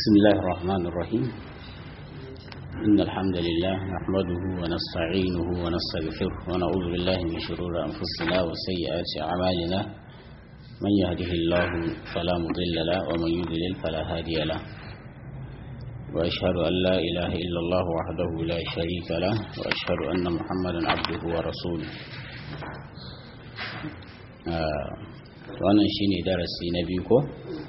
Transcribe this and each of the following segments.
بسم الله الرحمن الرحيم إن الحمد لله نحمده ونستعينه ونستغفره ونعوذ بالله من شرور أنفسنا وسيئات أعمالنا من يهده الله فلا مضل له ومن يضلل فلا هادي له وأشهد أن لا إله إلا الله وحده لا شريك له وأشهد أن محمدا عبده ورسوله آه wannan shine darasi na biyu ko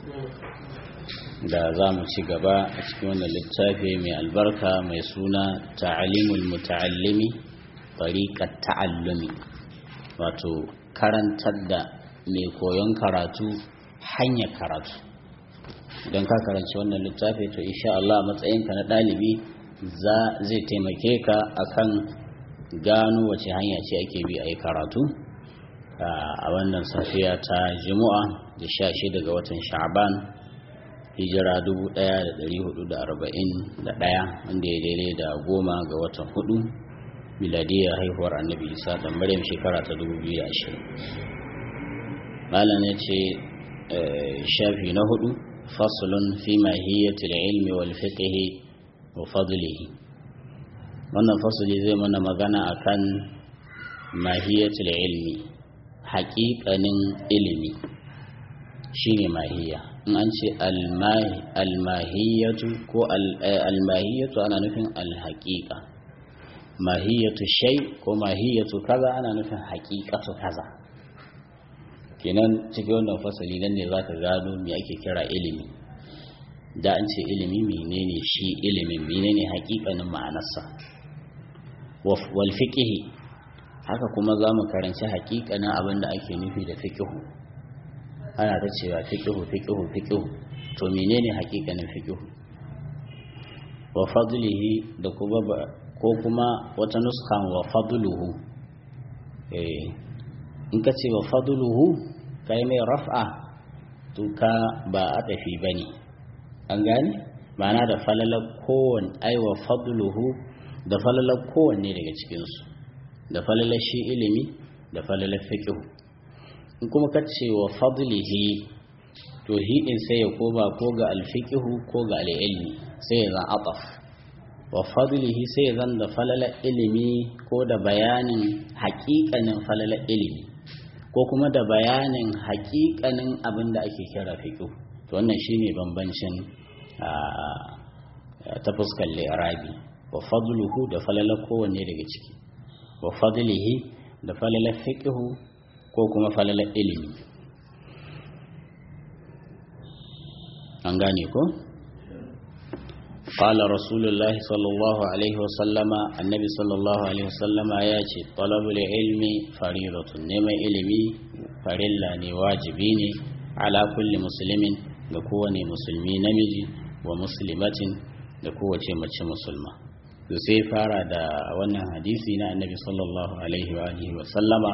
da za mu ci gaba a cikin wannan littafi mai albarka mai suna ta'alimul muta'allimi tariqat ta'allumi wato karantar da mai koyon karatu hanyar karatu idan ka karanci wannan littafi to insha Allah matsayinka na ɗalibi zai taimake ka akan gano wace hanya ce ake bi a yi karatu a wannan safiya ta juma'a da sha shida ga watan sha'ban hijira 1441 wanda ya daidai da goma ga watan hudu miladiyar haihuwar annabi isa da maryam shekara ta 2020 malam ya ce shafi na hudu fasulun fi mahiyyatul ilmi wal fiqhi wa fadlihi wannan fasuli zai mana magana akan mahiyyatul ilmi haƙiƙanin ilimi shine mahiya in an ce almahiyatu ko almahiyatu ana nufin alhaƙiƙa mahiyatu shai ko mahiyatu kaza ana nufin haƙiƙatu kaza kenan cikin wannan fasali nan ne zaka gano me ake kira ilimi da an ce ilimi menene shi ilimin menene haƙiƙanin ma'anarsa wal fiqhi haka kuma za mu karanci hakikanin abin da ake nufi da fikihu ana ta cewa fikihu fikihu fikihu to menene hakikanin fikihu wa fadlihi da kuma ko kuma wata nuskan wa fadluhu eh in ka ce wa fadluhu kai mai raf'a to ka ba a tafi bane an gane ma'ana da falalar kowanne ai wa fadluhu da falalar kowanne daga cikinsu da falalar shi ilimi da falalar fiqh in kuma ka ce wa fadlihi to hidin sai ya koma ko ga alfiqh ko ga alilmi sai ya zan ataf wa fadlihi sai ya zan da falalar ilimi ko da bayanin haƙiƙanin falalar ilimi ko kuma da bayanin haƙiƙanin abin da ake kira fiqh to wannan shine bambancin ta fuskar li'rabi wa fadluhu da falalar kowanne daga ciki wa fadlihi da falalar fiqhu ko kuma falalar ilimi an gane ko qala rasulullahi sallallahu alaihi wasallama annabi sallallahu alaihi wasallama ya ce talabul ilmi faridatun neman ilimi farilla ne wajibi ne ala kulli muslimin ga kowane musulmi namiji wa muslimatin da kowace mace musulma to sai fara da wannan hadisi na annabi sallallahu alaihi wa alihi wa sallama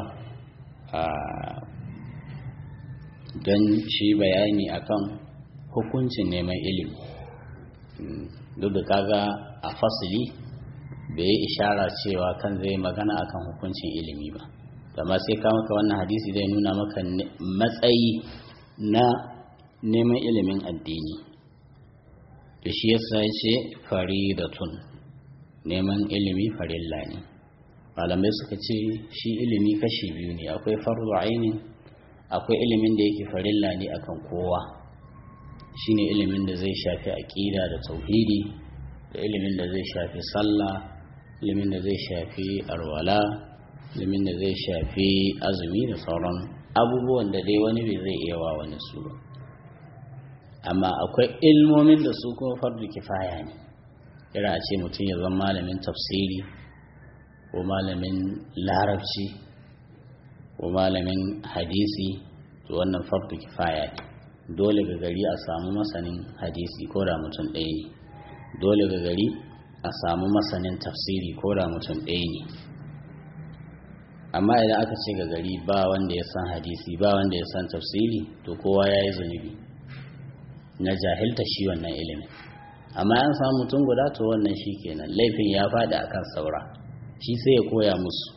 don shi bayani akan hukuncin neman ilimi duk da kaga a fasili bai yi ishara cewa kan zai magana akan hukuncin ilimi ba amma sai ka maka wannan hadisi zai nuna maka matsayi na neman ilimin addini da shi yasa ya ce faridatun neman ilimi farilla ne malamai suka ce shi ilimi kashi biyu ne akwai farzu aini akwai ilimin da yake farilla ne akan kowa shine ilimin da zai shafi aqida da tauhidi da ilimin da zai shafi sallah ilimin da zai shafi arwala ilimin da zai shafi azumi da sauran abubuwan da dai wani bai zai iya wa wani su ba amma akwai ilmomin da su kuma fardu kifaya ne kira a ce mutum ya zama malamin tafsiri ko malamin larabci ko malamin hadisi to wannan fardu kifaya ne dole ga gari a samu masanin hadisi ko da mutum ɗaya ne dole ga gari a samu masanin tafsiri ko da mutum ɗaya ne amma idan aka ce ga gari ba wanda ya san hadisi ba wanda ya san tafsiri to kowa ya yi zunubi na jahilta shi wannan ilimin amma an samu mutum guda to wannan shi kenan laifin ya faɗi akan saura shi sai ya koya musu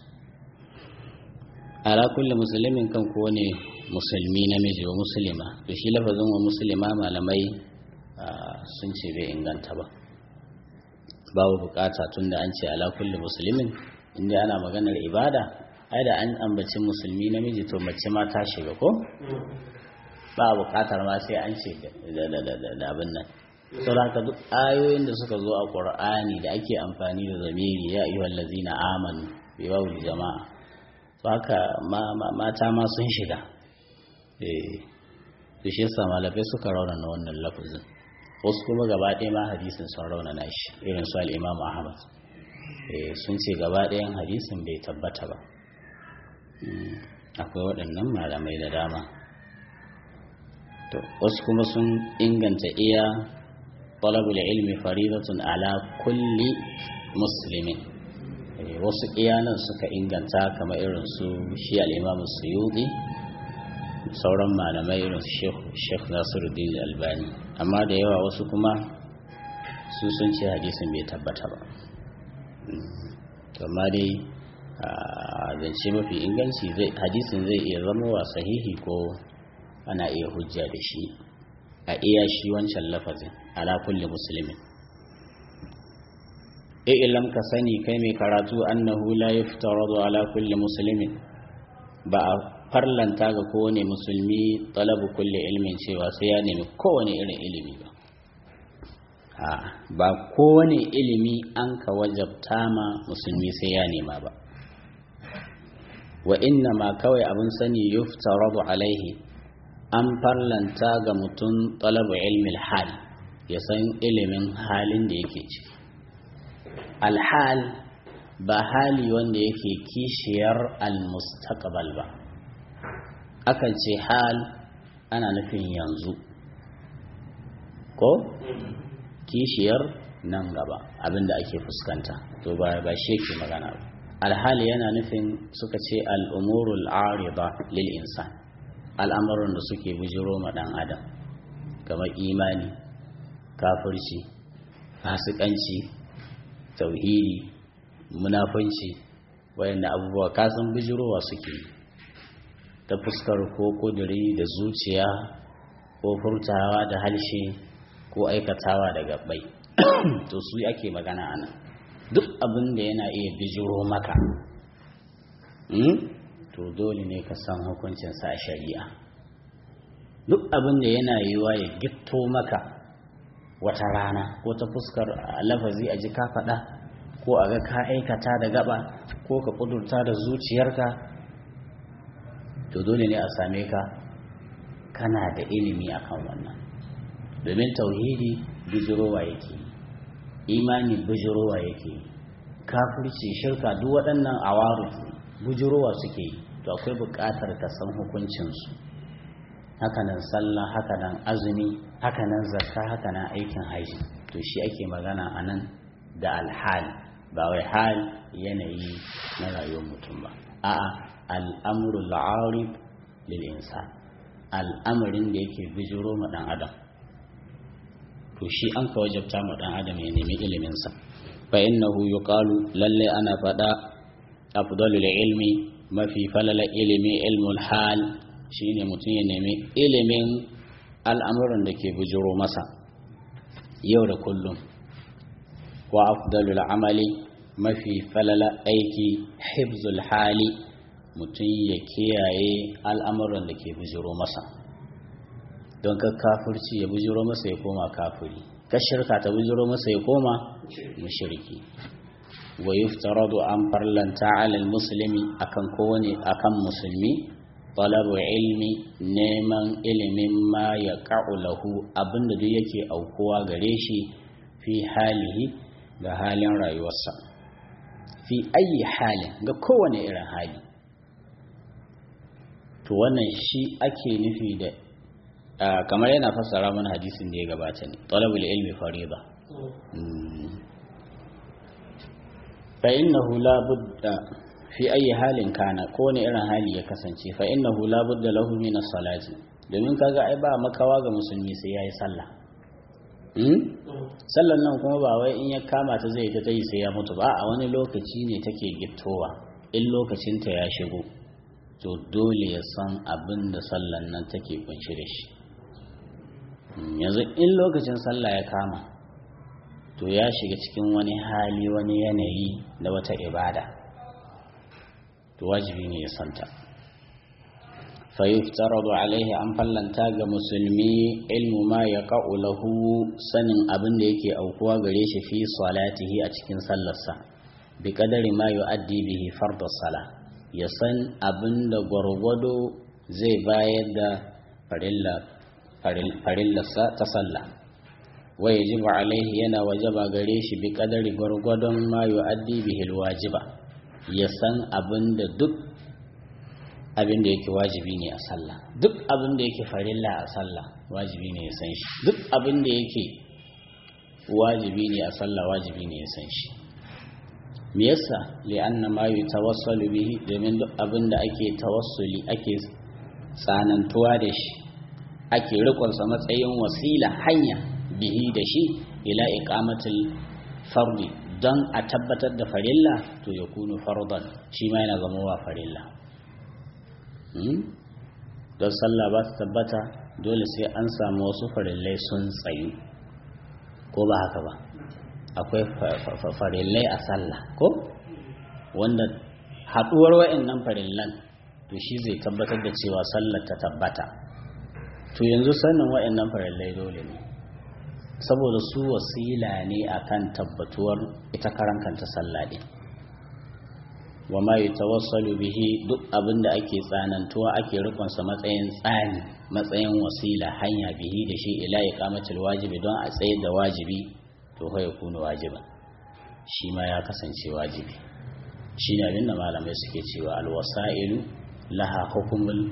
ala kulli musulmin kan ko ne musulmi namiji wa musulma to shi lafazin wa musulma malamai sun ce bai inganta ba babu bukata tunda an ce ala kulli musulmin inda ana maganar ibada ai da an ambaci musulmi namiji to mace ma ta shiga ko ba bukatar ma sai an ce da abin nan saboda haka duk ayoyin da suka zo a qur'ani da ake amfani da zamiri ya ayyuhal ladzina amanu bi wawul jama'a to haka mata ma sun shiga eh to shi yasa malamai suka raunana wannan lafazin wasu kuma gaba ɗaya ma hadisin sun raunana shi irin su al-imam ahmad eh sun ce gaba ɗayan hadisin bai tabbata ba akwai waɗannan malamai da dama to wasu kuma sun inganta iya talabul ilmi faridatun ala kulli muslimin wasu iyanan suka inganta kamar irin su shi al-imamu suyuti sauran malamai irin su sheikh nasiruddin albani amma da yawa wasu kuma su sun ce hadisin bai tabbata ba amma dai zance mafi inganci hadisin zai iya zama wa sahihi ko ana iya hujja da shi a iya shi wancan lafazin ala kulli musulmin ilam ka sani kai mai karatu annahu la yuftaradu ala kulli muslimin ba a farlanta ga kowane musulmi talabu kulli ilmin cewa sai ya nemi kowane irin ilimi ba ba kowane ilimi an ka wajabta ma musulmi sai ya nema ba wa inna ma kawai abin sani yuftaradu alaihi an farlanta ga mutum talabu ilmin hal ya san ilimin halin da yake ciki alhal ba hali wanda yake kishiyar almustaqbal ba akan ce hal ana nufin yanzu ko kishiyar nan gaba abinda ake fuskanta to ba ba shi yake magana ba alhali yana nufin suka ce al'umurul arida lil insan al'amuran da suke bujiro ma dan adam kamar imani kafirci fasikanci tauhidi munafunci wayanda abubuwa kasan bijirowa suke ta fuskar ko kuduri da zuciya ko furtawa da halshe ko aikatawa da gabbai to su ake magana ana duk abin da yana iya bijiro maka to dole ne ka san hukuncinsa a shari'a duk abin da yana yiwa ya gitto maka wata rana ko ta fuskar lafazi a ji ka faɗa ko a ga ka aikata da gaba ko ka ƙudurta da zuciyarka to dole ne a same ka kana da ilimi akan wannan domin tauhidi bijirowa yake imani bijirowa yake kafirci shirka duk waɗannan awaru bijirowa suke yi to akwai buƙatar ka san hukuncinsu hakanan sallah hakanan azumi hakanan zakka hakanan aikin haji to shi ake magana a nan da alhal ba wai hal yanayi na rayuwar mutum ba a'a al'amrul arif lil insan al'amarin da yake bijiro ma dan adam to shi an ka wajabta ma dan adam ya nemi ilimin sa fa innahu yuqalu lalle ana fada afdalul ilmi mafi falala ilimi ilmul hal shine mutum ya nemi ilimin al'amuran da ke bujiro masa yau da kullum wa afdalul amali mafi falala aiki hibzul hali mutum ya kiyaye al'amuran da ke bujiro masa don ka kafirci ya bujiro masa ya koma kafiri ka shirka ta bujiro masa ya koma mushriki wa yuftaradu an farlanta alal muslimi akan kowane akan musulmi talabu ilmi neman ilimin ma ya lahu abinda duk yake aukuwa gare shi fi halihi ga halin rayuwarsa fi ayi halin ga kowane irin hali to wannan shi ake nufi da kamar yana fassara mana hadisin da ya gabata ne talabul ilmi fariba fa innahu la budda fi ayi halin kana ko ne irin hali ya kasance fa innahu la budda lahu min as-salati domin kaga ai ba makawa ga musulmi sai yayi sallah hmm sallan nan kuma ba wai in ya kama ta zai ta yi sai ya mutu ba a wani lokaci ne take gittowa in lokacin ta ya shigo to dole ya san abin da sallan nan take kunshi da shi yanzu in lokacin sallah ya kama to ya shiga cikin wani hali wani yanayi da wata ibada to wajibi ne ya santa fayuftaradu alaihi an fallanta ga musulmi ilmu ma ya lahu sanin abin da yake aukuwa gare shi fi salatihi a cikin sallarsa bi kadari ma yu'addi bihi fardu sala ya san abin da gwargwado zai bayar da farillarsa ta sallah wa yajibu alaihi yana wajaba gare shi bi kadari gwargwadon ma yu'addi bihi alwajiba ya san abin da duk abin da yake wajibi ne a sallah duk abin da yake farilla a sallah wajibi ne ya san shi duk abin da yake wajibi ne a sallah wajibi ne ya san shi me yasa li'anna ma yutawassalu bihi domin duk abin da ake tawassuli ake tsanantuwa da shi ake rikon sa matsayin wasila hanya bihi da shi ila iqamatil fardi don a tabbatar da farilla to ya kunu fardan shi ma yana zama wa farilla don sallah ba ta tabbata dole sai an samu wasu farillai sun tsayu ko ba haka ba akwai farillai a sallah ko wanda haɗuwar wa'annan farillan to shi zai tabbatar da cewa sallar ta tabbata to yanzu sanin wa'annan farillai dole ne saboda su wasila ne akan tabbatuwar ita karan kanta sallah din wa ma yatawassalu bihi duk abinda ake tsanantuwa ake rikonsa matsayin tsani matsayin wasila hanya bihi da shi ila iqamatul wajibi don a tsaye da wajibi to fa yakunu wajiban shi ma ya kasance wajibi shi ne abinda malamai suke cewa alwasailu laha hukumul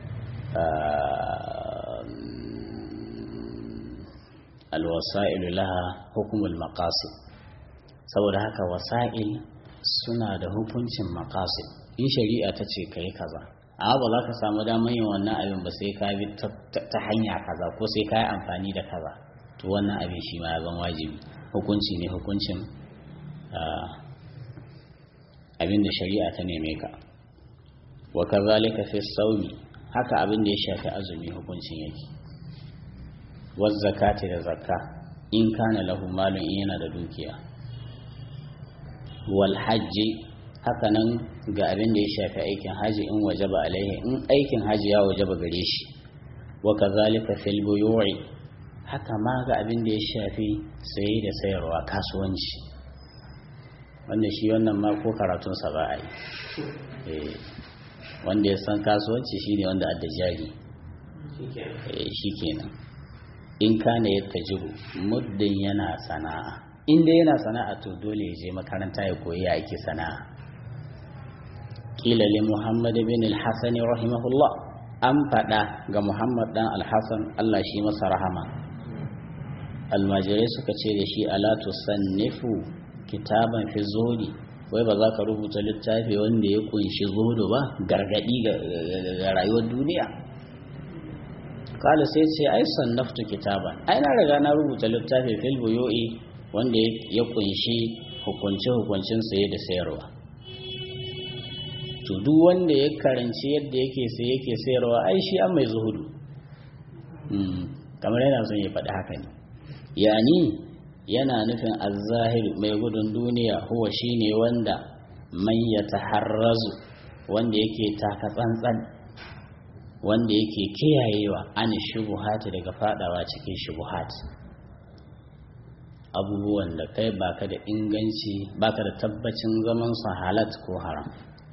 alwasailu laha hukumul maqasid saboda haka wasa'il suna da hukuncin maqasid in shari'a ta ce kai kaza amma ba za ka samu damar yin wannan abin ba sai ka bi ta hanya kaza ko sai ka yi amfani da kaza to wannan abin shi ma ya zama wajibi hukunci ne hukuncin abin da shari'a ta neme ka wa kazalika fi sawmi haka abin da ya shafi azumi hukuncin yake waz zakati da zakka in kana lahu malun in yana da dukiya wal hajji haka nan ga abin da ya shafi aikin haji in wajaba alaihi in aikin haji ya wajaba gare shi wa kazalika fil buyu'i haka ma ga abin da ya shafi saye da sayarwa kasuwanci wanda shi wannan ma ko karatun sa ba a yi wanda ya san kasuwanci shine wanda adda jari shi kenan in kana yattajiru muddin yana sana'a in dai yana sana'a to dole ya je makaranta ya koyi ya ake sana'a kila li muhammad bin al-hasan rahimahullah an faɗa ga muhammad dan al-hasan Allah shi masa rahama almajirai suka ce da shi ala tusannifu kitaban fi zuhudi wai ba za ka rubuta littafi wanda ya kunshi zuhudu ba gargadi ga rayuwar duniya kala sai ce ai sannaftu kitaban ai na riga na rubuta littafi fil buyu'i wanda ya kunshi hukunce-hukuncin saye da sayarwa to duk wanda ya karanci yadda yake sai yake sayarwa ai shi an mai zuhudu kamar yana son ya faɗi haka ne yani yana nufin azahir mai gudun duniya huwa shine wanda man ya taharrazu wanda yake taka tsantsan wanda yake kiyayewa an shubuhati daga fadawa cikin shubuhati abubuwan da kai baka da inganci baka da tabbacin zaman su halat ko haram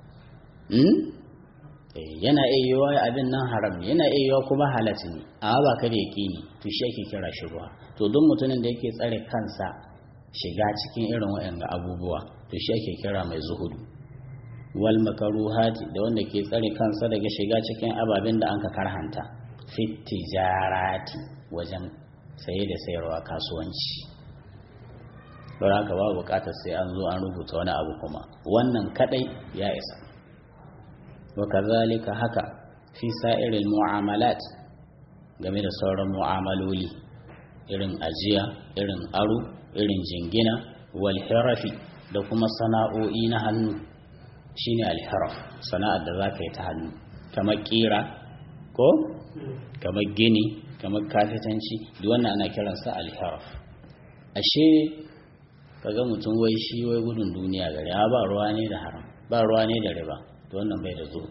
yana iya yiwa abin nan haram ne yana iya yiwa kuma halat ne amma baka da yaƙini to shi ake kira shubha to duk mutumin da yake tsare kansa shiga cikin irin waɗanda abubuwa to shi ake kira mai zuhudu wal makaruhati da wanda ke tsare kansa daga shiga cikin ababen da anka karhanta fit tijarati wajen saye da sayarwa kasuwanci don haka ba bukatar sai an zo an rubuta wani abu kuma wannan kadai ya isa wa kazalika haka fi sa'iril mu'amalat game da sauran mu'amaloli irin ajiya irin aro irin jingina wal hirafi da kuma sana'o'i na hannu shine alharaf sana'ar da zaka yi ta hannu kamar kira ko kamar gini kamar kafitanci duk wannan ana kiransa alharaf ashe kaga mutum wai shi wai gudun duniya gari ba ruwa ne da haram ba ruwa ne da riba to wannan bai da zo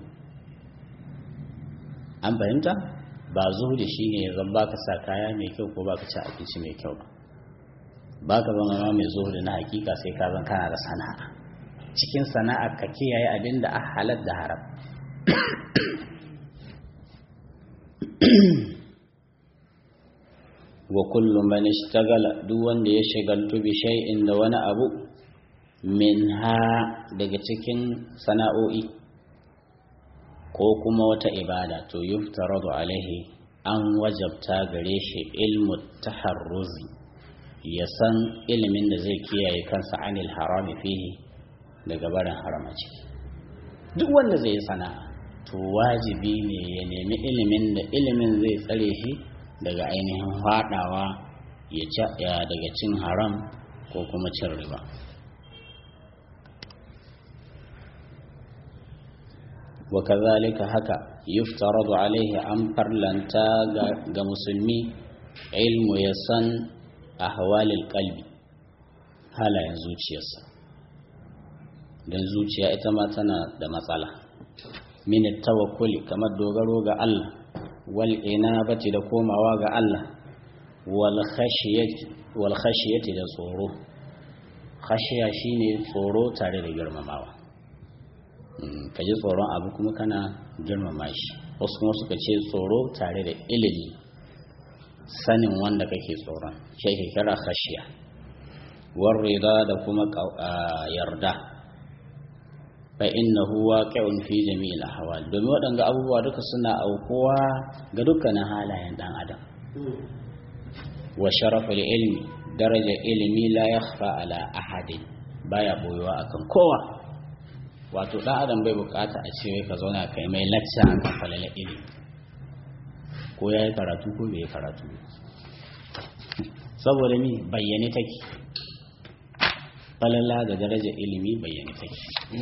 an fahimta ba zuhudi shine zan baka sa kaya mai kyau ko baka ci abinci mai kyau ba baka zama ma mai zuhudi na hakika sai ka zan kana da sana'a cikin sana'a ka kiyaye abin da a halar da haram wa kullu man ishtagala duk wanda ya shagaltu bi shay'in da wani abu minha daga cikin sana'o'i ko kuma wata ibada to yuftaradu alaihi an wajabta gare shi ilmu taharruzi ya san ilimin da zai kiyaye kansa anil harami fihi daga barin harama ciki duk wanda zai yi sana'a to wajibi ne ya nemi ilimin da ilimin zai tsare shi daga ainihin fadawa ya daga cin haram ko kuma cin riba wa kazalika haka yuftaradu alaihi an farlanta ga musulmi ilmu ya san ahwalil qalbi halayen zuciyarsa don zuciya ita ma tana da matsala min tawakkuli kamar dogaro ga Allah wal inabati da komawa ga Allah wal khashiyati wal khashiyati da tsoro khashiya shine tsoro tare da girmamawa ka ji tsoron abu kuma kana girmama shi wasu kuma suka ce tsoro tare da ilimi sanin wanda kake tsoron shi ke kira khashiya war rida da kuma yarda fa innahu waqi'un fi jami'il ahwal domin waɗanda abubuwa duka suna aukuwa ga dukkanin halayen dan adam wa sharaful ilmi daraja ilmi la yakhfa ala ahadin baya boyewa akan kowa wato dan adam bai bukata a ce ka zauna kai mai lacca akan falala ilimi ko ya yi karatu ko bai yi karatu saboda mi bayyane take falala da daraja ilimi bayyane take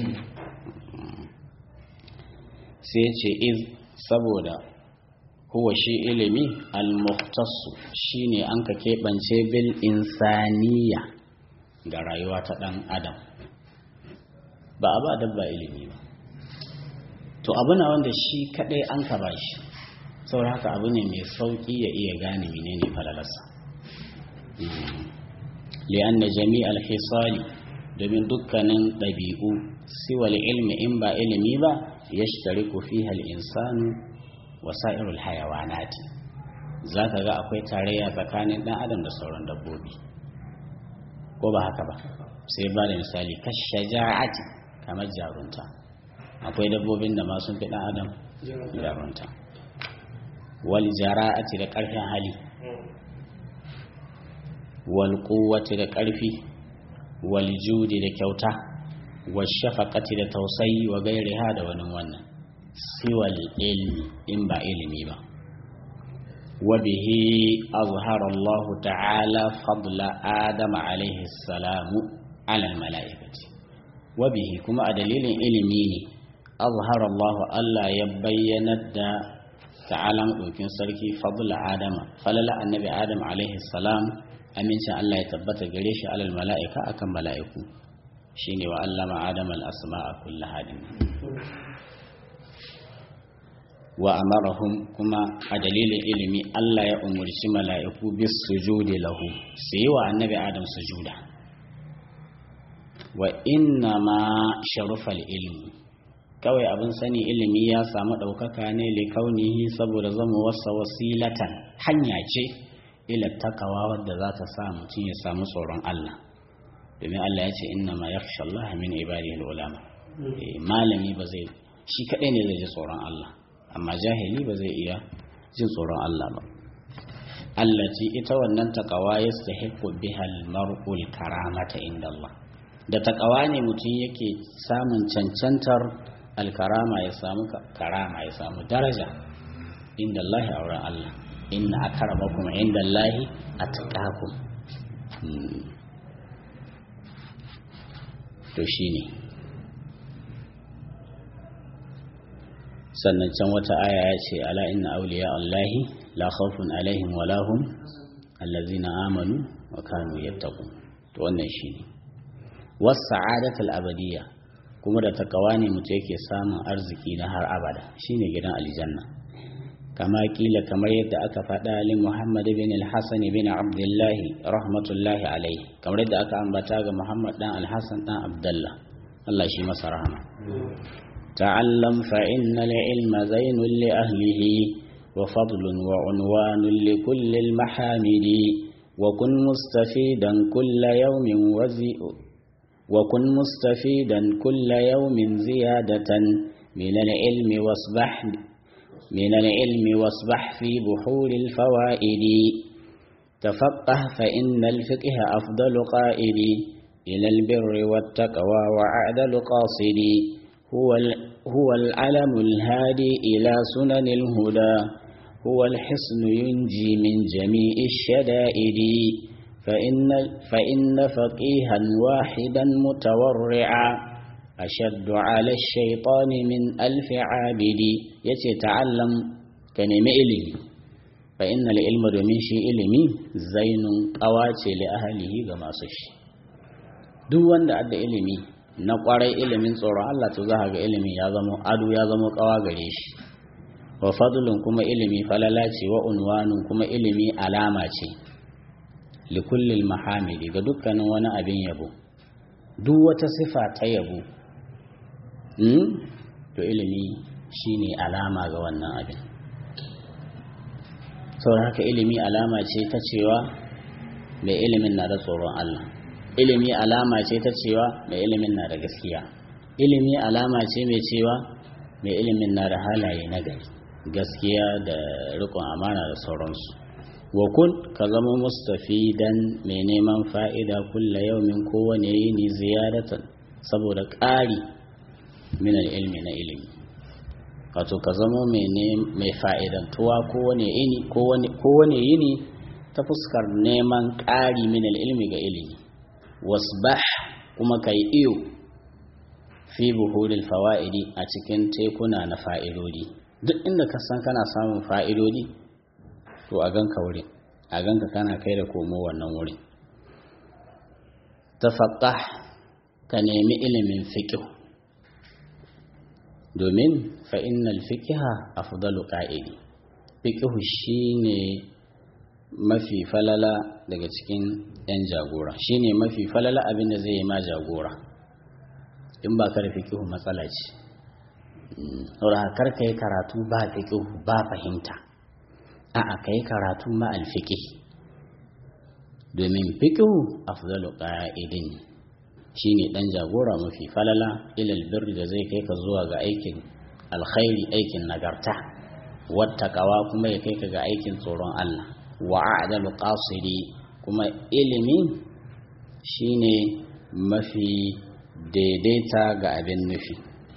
sai ce iz saboda huwa shi ilimi al-muhtassu shine an ka keɓance bil insaniya ga rayuwa ta ɗan adam ba a ba dabba ilimi ba to abu na wanda shi kaɗai an ka ba shi saboda haka abu ne mai sauƙi ya iya gane menene falalarsa li'an da jami'al hisali domin dukkanin ɗabi'u siwal ilmi in ba ilimi ba ya shitariku fiha insanu wa sa'irul hayawanati za ka ga akwai tarayya tsakanin ɗan adam da sauran dabbobi ko ba haka ba sai ba da misali kashaja'ati kamar jarunta akwai dabbobin da ma sun fi ɗan adam jarunta wal jara'ati da ƙarfin hali wal quwwati da ƙarfi wal judi da kyauta wal shafaqati da tausayi wa gairiha da wani wannan siwal ilmi in ba ilimi ba wa bihi azhara Allah ta'ala fadla Adam alaihi salamu ala mala'ikati wa bihi kuma a dalilin ilimi ne azhara Allah Allah ya bayyana da ta'ala ɗaukin sarki fadla Adama falala annabi Adam alaihi salam amincin Allah ya tabbata gare shi alal mala'ika akan mala'iku shine wa allama Adam al-asma'a kullaha wa amarahum kuma a dalilin ilimi Allah ya umurci mala'iku bis sujudi lahu su yi wa annabi Adam sujuda wa inna ma sharufal ilmi kawai abin sani ilimi ya samu ɗaukaka ne likaunihi saboda zama wasa wasilatan hanya ce ila takawa wadda za ta sa mutum ya samu tsoron Allah domin Allah ya ce inna ma yakhsha Allah min ibadihi ulama malami ba zai shi kadai ne zai ji tsoron Allah amma jahili ba zai iya jin tsoron Allah ba allati ita wannan takawa yastahiqu biha al-mar'ul karamata inda Allah da takawa ne mutum yake samun cancantar alkarama ya samu karama ya samu daraja inda Allah a wurin Allah inna akramakum inda Allah atqakum to shine sannan can wata aya ya ce ala inna awliya Allahi la khawfun alaihim wa lahum allazina amanu wa kanu yattaqun to wannan shine was sa'adatul abadiyya kuma da takawa ne mutum yake samun arziki na har abada shine gidan aljanna kama kila kamar yadda aka faɗa li Muhammad bin al-Hasan bin Abdullah rahmatullahi alaihi kamar yadda aka ambata ga Muhammad dan al-Hasan dan Abdullah Allah shi masa rahama ta'allam fa innal ilma zainul li ahlihi wa fadlun wa unwanun li kulli al-mahamidi wa kun mustafidan kulla yawmin wazi wa kun mustafidan kulla yawmin ziyadatan min al-ilmi wasbah من العلم واصبح في بحور الفوائد تفقه فإن الفقه أفضل قائد إلى البر والتقوى وعدل قاصد هو, هو العلم الهادي إلى سنن الهدى هو الحصن ينجي من جميع الشدائد فإن, فإن فقيها واحدا متورعا أشد على الشيطان من ألف عابد يتعلم كنم إلمي فإن العلم domin shi ilimi zainun ƙawace li ahlihi ga masu shi duk wanda adda ilimi na ƙwarai ilimin tsoron Allah to za ga ilimi ya zama ado ya zama ƙawa gare shi wa fadlun kuma ilimi falala ce wa unwanun kuma ilimi alama ce li kullil mahamidi ga dukkanin wani abin yabo duk wata sifa ta yabo to ilimi shine alama ga wannan abin saboda haka ilimi alama ce ta cewa mai ilimin na da tsoron Allah ilimi alama ce ta cewa mai ilimin na da gaskiya ilimi alama ce mai cewa mai ilimin na da halaye na gari gaskiya da rikon amana da sauransu wa kun ka zama mustafidan mai neman fa'ida kulla yaumin kowane yini ziyaratan saboda ƙari min ilmi na ilimi wato ka zama mai fa'idantuwa kowane yini kowane yini ta fuskar neman ƙari min ilmi ga ilimi wasbah kuma kai iyo fi buhuril fawa'idi a cikin tekuna na fa'idodi duk inda ka san kana samun fa'idodi to a ganka wurin a ganka kana kai da komo wannan wurin tafaqqah ka nemi ilimin fiqh domin fa innal fiqha afdalu qa'idi fiqh shine mafi falala daga cikin yan jagora shine mafi falala abin da zai yi ma jagora in ba ka da fiqh matsala ce saboda kar kai karatu ba fiqh ba fahimta a'a kai karatu ma alfiqh domin fiqh afdalu qa'idin shine dan jagora mafi falala ilal birri da zai kai ka zuwa ga aikin alkhairi aikin nagarta wattaqawa kuma ya kai ka ga aikin tsoron Allah wa a'dalu qasiri kuma ilimi shine mafi daidaita ga abin nufi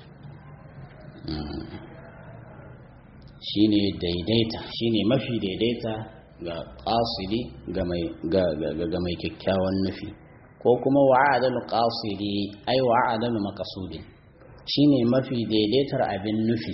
shine daidaita shine mafi daidaita ga qasidi ga mai ga mai kyakkyawan nufi ko kuma wa'adalu qasidi ai wa'adalu maqsudin shine mafi daidaitar abin nufi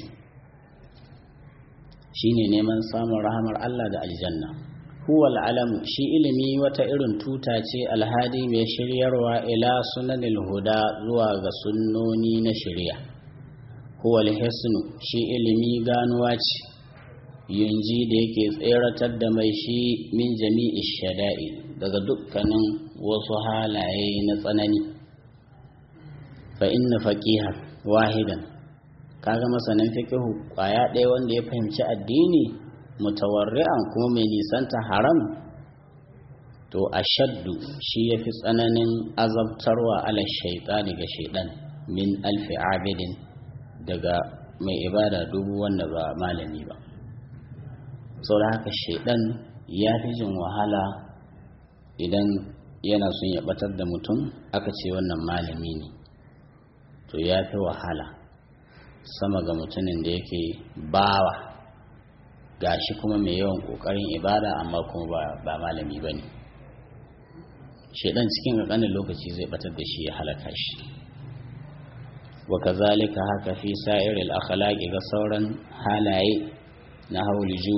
shine neman samun rahamar Allah da aljanna huwa alamu shi ilimi wata irin tuta ce alhadi mai shiryarwa ila sunanil huda zuwa ga sunnoni na shari'a huwa alhisnu shi ilimi ganuwa ce yunji da yake tseratar da mai shi min jami'i shada'i daga dukkanin wasu halaye na tsanani fa inna faqiha wahidan kaga masanin fiqhu kwaya ɗaya wanda ya fahimci addini mutawarri'an kuma mai nisanta haram to ashaddu shi yafi tsananin azabtarwa ala shaytani ga shaydan min alfi abidin daga mai ibada dubu wanda ba malami ba saboda haka shaydan ya fi jin wahala idan yana son ya batar da mutum aka ce wannan malami ne to ya fi wahala sama ga mutumin da yake bawa gashi kuma mai yawan kokarin ibada amma kuma ba malami ba ne shaidan cikin ƙanƙanin lokaci zai batar da shi ya halaka shi wa kazalika haka fi sa'iril akhlaqi ga sauran halaye na hauli judi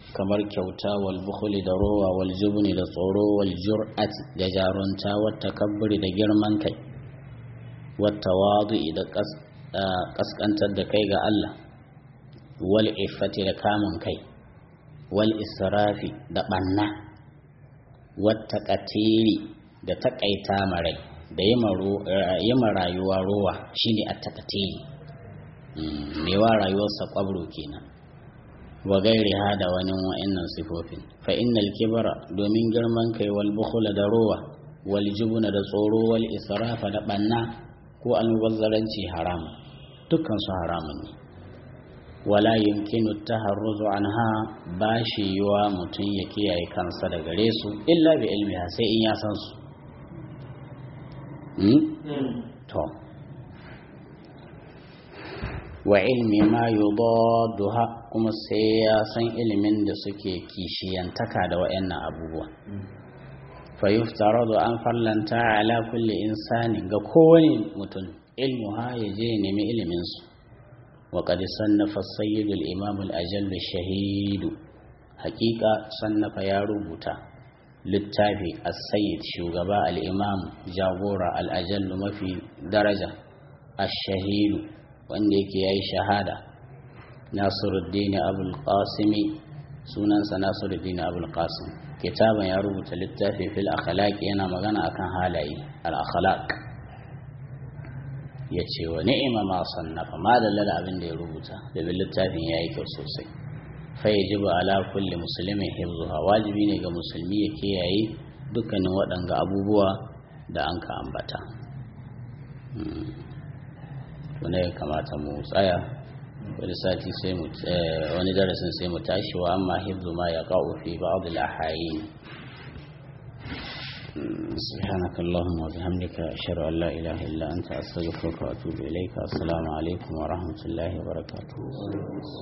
kamar kyauta wal bukhli da rowa wal jubni da tsoro wal jur'ati da jarunta wat takabburi da girman kai wat tawadu'i da kaskantar da kai ga Allah wal iffati da kamun kai wal israfi da banna wat taqatiri da takaita marai da yi rayuwa rowa shine at-taqatiri mewa rayuwarsa kwabro kenan wa gairi ha da wani wa'annan sifofin fa innal kibra domin girman kai wal bukhla da rowa wal jubuna da tsoro wal israfa da banna ko almubazzaranci haram dukkan su haramun ne wala yumkinu taharruzu anha bashi yiwa mutum ya kiyaye kansa da gare su illa bi ilmiha sai in ya san su to wa ilmi ma yudadduha kuma sai ya san ilimin da suke kishiyantaka da wayannan abubuwa fa yuftaradu an fallanta ala kulli insani ga kowane mutum ilmu ha ya je nemi ilimin su wa qad sannafa sayyid al-imam al-ajall shahid haqiqa sannafa ya rubuta littafi as-sayyid shugaba al-imam jagora al-ajall mafi daraja ash-shahid wanda yake yayi shahada Nasiruddin Abul Qasim sunansa Nasiruddin Abul Qasim kitaban ya rubuta littafi fil akhlaq yana magana akan halaye al akhlaq yace wa ni'ima ma sannafa ma dalla abin da ya rubuta da littafin yayi kyau sosai fa yajibu ala kulli muslimin hifzuha wajibi ne ga musulmi ya kiyaye dukkanin waɗanga abubuwa da an ka ambata wanda ya kamata mu tsaya wani sati sai mu wani darasin sai mu tashi wa amma hibzu ma ya qa'u fi ba'd al-ahayin سبحانك اللهم وبحمدك أشهد أن لا إله إلا أنت أستغفرك وأتوب إليك السلام عليكم ورحمة الله وبركاته